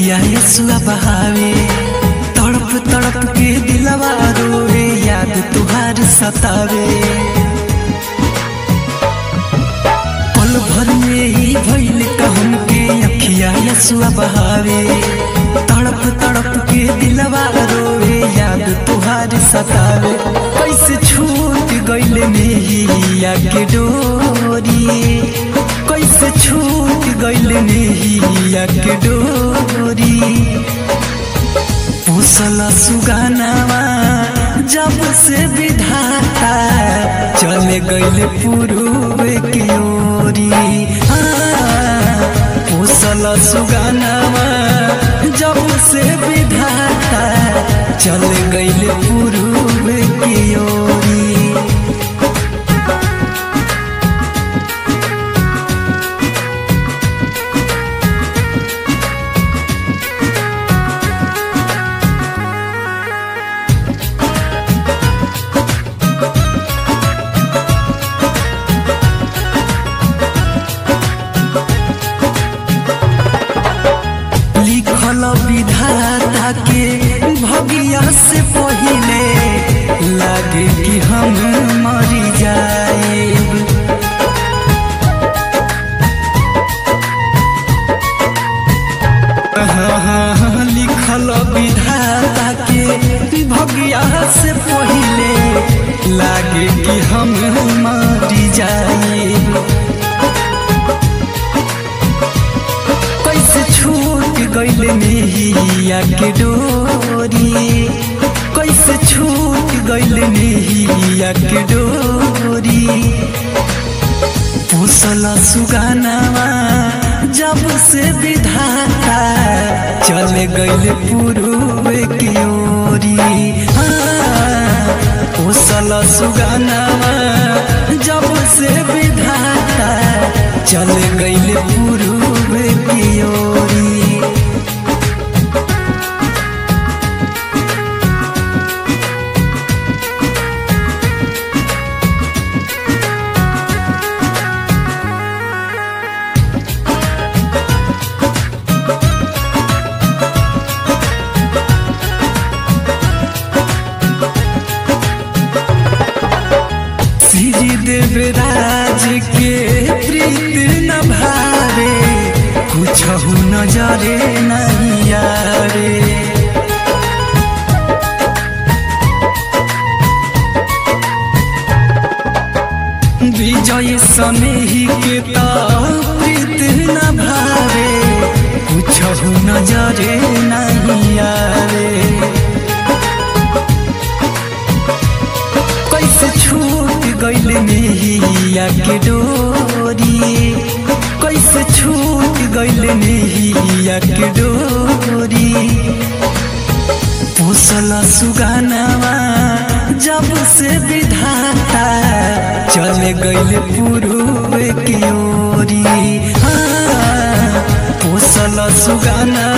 अखिया यसुआ बहावे तड़प तड़प के दिलवा रोवे याद तुहार सतावे पल भर में ही भइल कहन के अखिया यसुआ बहावे तड़प तड़प के दिलवा रोवे याद तुहार सतावे कैसे छूट गइल नेहिया के डोरी कैसे छूट गइल नेहिया के डोरी पोसल सुगानावा जब से विधाता चले गइल पूर्व की ओरी हाँ, पोसल सुगानावा जब से विधाता चले गइल पूर्व की ओरी लिखल विधाता के भगिया से पहिले लागे कि हम मरी जाएब हाँ, लिखल विधाता के भगिया से पहिले लागे कि हम मरी जाएब कैसे छूट गइल नेहिया के डोरी कैसे छूट गइल नेहिया के डोरी पोसल सुगानावा जब से विधाता चले गइल पूर्व की ओरी हाँ, पोसल सुगानावा जब से विधाता चले गइल पूर्व की ओरी श्री देवराज के प्रीत न भावे कुछ नजरे नहीं यारे विजय सनेही के तो प्रीत न भावे कुछ नजरे नहीं यारे कैसे छूट गइल नेहिया के डोरी कैसे छूट गइल नेहिया के डोरी पोसल सुगानावा जब से विधाता चले गइल पूर्व की ओरी हाँ, पोसल सुगाना